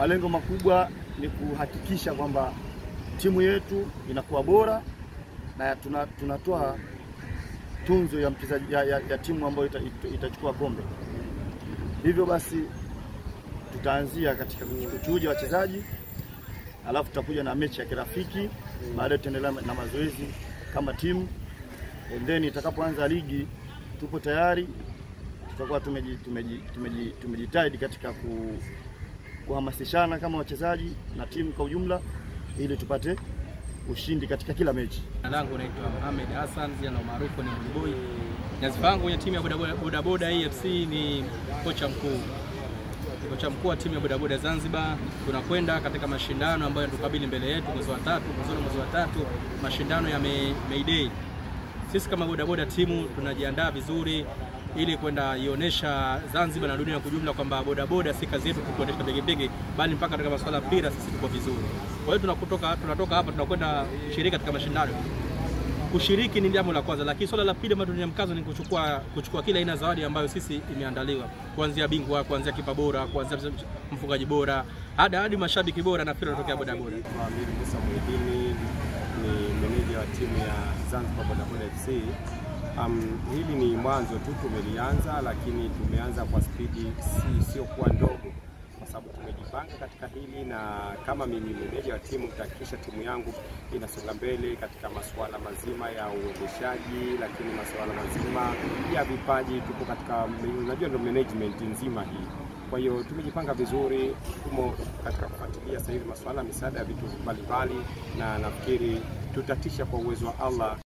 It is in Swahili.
malengo makubwa ni kuhakikisha kwamba timu yetu inakuwa bora na tuna, tunatoa tunzo ya mchezaji ya, ya, ya timu ambayo ita, ita, itachukua kombe. Hivyo basi tutaanzia katika kuchuja wachezaji, alafu tutakuja na mechi ya kirafiki, baadaye tutaendelea na mazoezi kama timu, and then itakapoanza ligi tupo tayari, tutakuwa tumeji, tumeji, tumeji, tumejitahidi katika ku, kuhamasishana kama wachezaji na timu kwa ujumla ili tupate ushindi katika kila mechi. Jina langu naitwa Mohamed Hassan, jina la maarufu ni Boy. Nyadhifa yangu kwenye timu ya bodaboda bodaboda AFC ni kocha mkuu, kocha mkuu wa timu ya bodaboda Zanzibar. Tunakwenda katika mashindano ambayo tukabili mbele yetu mwezi wa tatu, mwanzoni mwezi wa tatu, mashindano ya May, May Day. Sisi kama bodaboda timu tunajiandaa vizuri ili kwenda ionyesha Zanzibar na dunia kwa ujumla kwamba bodaboda si kazi yetu kuendesha pikipiki, bali mpaka katika masuala ya mpira sisi tuko vizuri. Kwa hiyo tunakutoka tunatoka hapa tunakwenda shiriki katika mashindano. Kushiriki ni jambo la kwanza, lakini swala la pili ambalo tunia mkazo ni kuchukua kuchukua kila aina zawadi ambayo sisi imeandaliwa, kuanzia bingwa, kuanzia kipa bora, kuanzia mfungaji bora, hadi hadi mashabiki bora na pira kutokea bodaboda. Amiri Musa Muhidini ni meneja wa timu ya Zanzibar Bodaboda FC. Um, hili ni mwanzo tu tumelianza, lakini tumeanza kwa spidi si siokuwa ndogo, kwa sababu tumejipanga katika hili, na kama mimi meneja wa timu nitahakikisha timu yangu inasonga mbele katika masuala mazima ya uendeshaji, lakini masuala mazima ya vipaji. Tupo katika, unajua ndio management nzima hii kwa hiyo tumejipanga vizuri, tumo katika kufuatilia sasa hivi masuala ya misaada ya vitu mbalimbali, na nafikiri tutatisha kwa uwezo wa Allah.